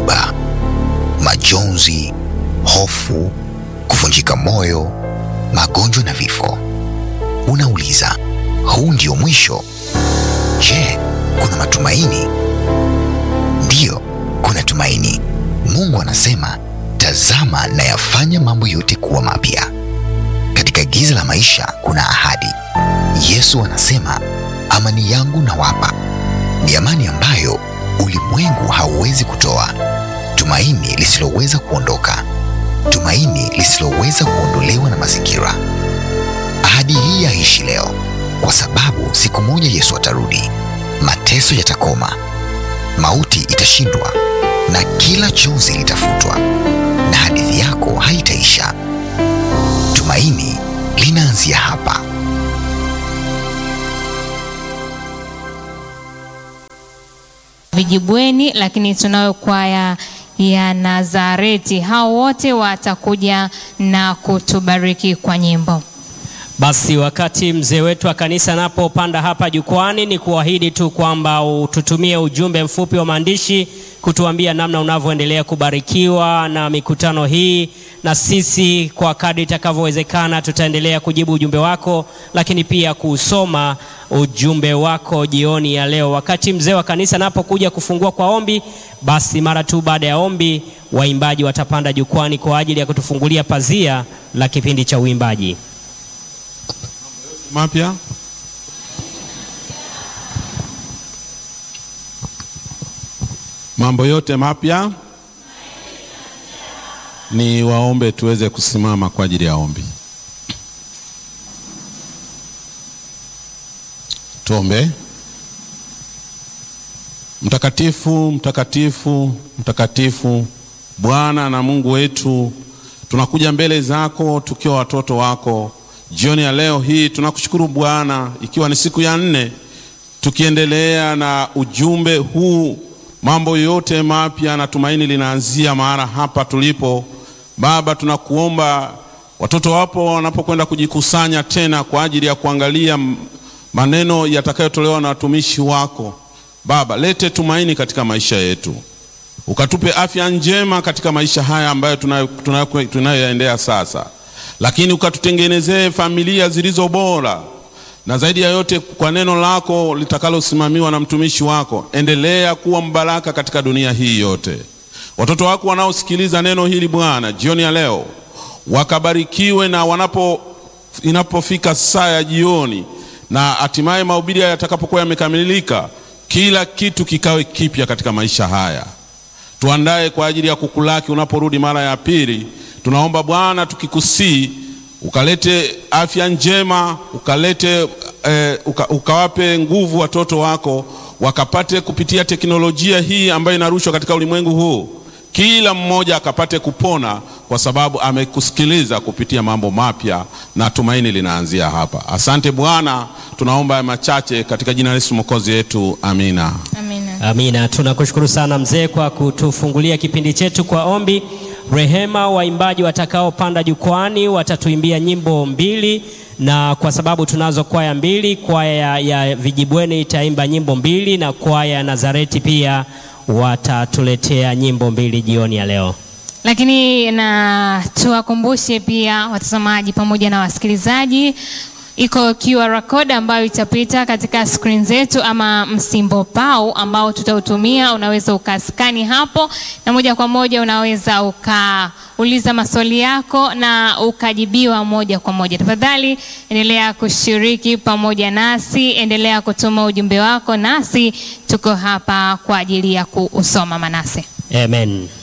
dhoruba, majonzi, hofu, kuvunjika moyo, magonjwa na vifo. Unauliza, huu ndio mwisho? Je, kuna matumaini? Ndiyo, kuna tumaini. Mungu anasema, tazama nayafanya mambo yote kuwa mapya. Katika giza la maisha kuna ahadi. Yesu anasema, amani yangu nawapa, ni amani ambayo ulimwengu hauwezi kutoa, tumaini lisiloweza kuondoka, tumaini lisiloweza kuondolewa na mazingira. Ahadi hii yaishi leo, kwa sababu siku moja Yesu atarudi, mateso yatakoma, mauti itashindwa, na kila chozi litafutwa, na hadithi yako haitaisha. Tumaini linaanzia hapa. Vijibweni, lakini tunayo kwaya ya Nazareti. Hao wote watakuja na kutubariki kwa nyimbo. Basi wakati mzee wetu wa kanisa anapopanda hapa jukwani, ni kuahidi tu kwamba ututumie ujumbe mfupi wa maandishi kutuambia namna unavyoendelea kubarikiwa na mikutano hii, na sisi kwa kadri itakavyowezekana tutaendelea kujibu ujumbe wako, lakini pia kusoma ujumbe wako jioni ya leo. Wakati mzee wa kanisa anapokuja kufungua kwa ombi, basi mara tu baada ya ombi, waimbaji watapanda jukwani kwa ajili ya kutufungulia pazia la kipindi cha uimbaji. mapya mambo yote mapya ni waombe tuweze kusimama kwa ajili ya ombi tuombe mtakatifu mtakatifu mtakatifu bwana na mungu wetu tunakuja mbele zako tukiwa watoto wako jioni ya leo hii tunakushukuru bwana ikiwa ni siku ya nne tukiendelea na ujumbe huu mambo yote mapya na tumaini linaanzia mahala hapa tulipo baba tunakuomba watoto wapo wanapokwenda kujikusanya tena kwa ajili ya kuangalia m- maneno yatakayotolewa na watumishi wako baba lete tumaini katika maisha yetu ukatupe afya njema katika maisha haya ambayo tunayoyaendea tuna, tuna, tuna sasa lakini ukatutengenezee familia zilizo bora na zaidi ya yote kwa neno lako litakalosimamiwa na mtumishi wako endelea kuwa mbaraka katika dunia hii yote watoto wako wanaosikiliza neno hili bwana jioni ya leo wakabarikiwe na wanapo inapofika saa ya jioni na hatimaye mahubiri yatakapokuwa yamekamilika kila kitu kikawe kipya katika maisha haya tuandae kwa ajili ya kukulaki unaporudi mara ya pili tunaomba bwana tukikusii ukalete afya njema ukalete eh, uka, ukawape nguvu watoto wako wakapate kupitia teknolojia hii ambayo inarushwa katika ulimwengu huu kila mmoja akapate kupona kwa sababu amekusikiliza kupitia mambo mapya na tumaini linaanzia hapa asante bwana tunaomba ya machache katika jina la yesu mwokozi yetu amina Amina. Amina, tunakushukuru sana mzee kwa kutufungulia kipindi chetu kwa ombi. Rehema, waimbaji watakaopanda jukwani watatuimbia nyimbo mbili, na kwa sababu tunazo kwaya mbili, kwaya ya Vijibweni itaimba nyimbo mbili na kwaya ya Nazareti pia watatuletea nyimbo mbili jioni ya leo. Lakini na tuwakumbushe pia watazamaji pamoja na wasikilizaji iko QR code ambayo itapita katika screen zetu ama msimbo pau ambao tutautumia. Unaweza ukaskani hapo na moja kwa moja unaweza ukauliza maswali yako na ukajibiwa moja kwa moja. Tafadhali endelea kushiriki pamoja nasi, endelea kutuma ujumbe wako, nasi tuko hapa kwa ajili ya kuusoma. Manase. Amen.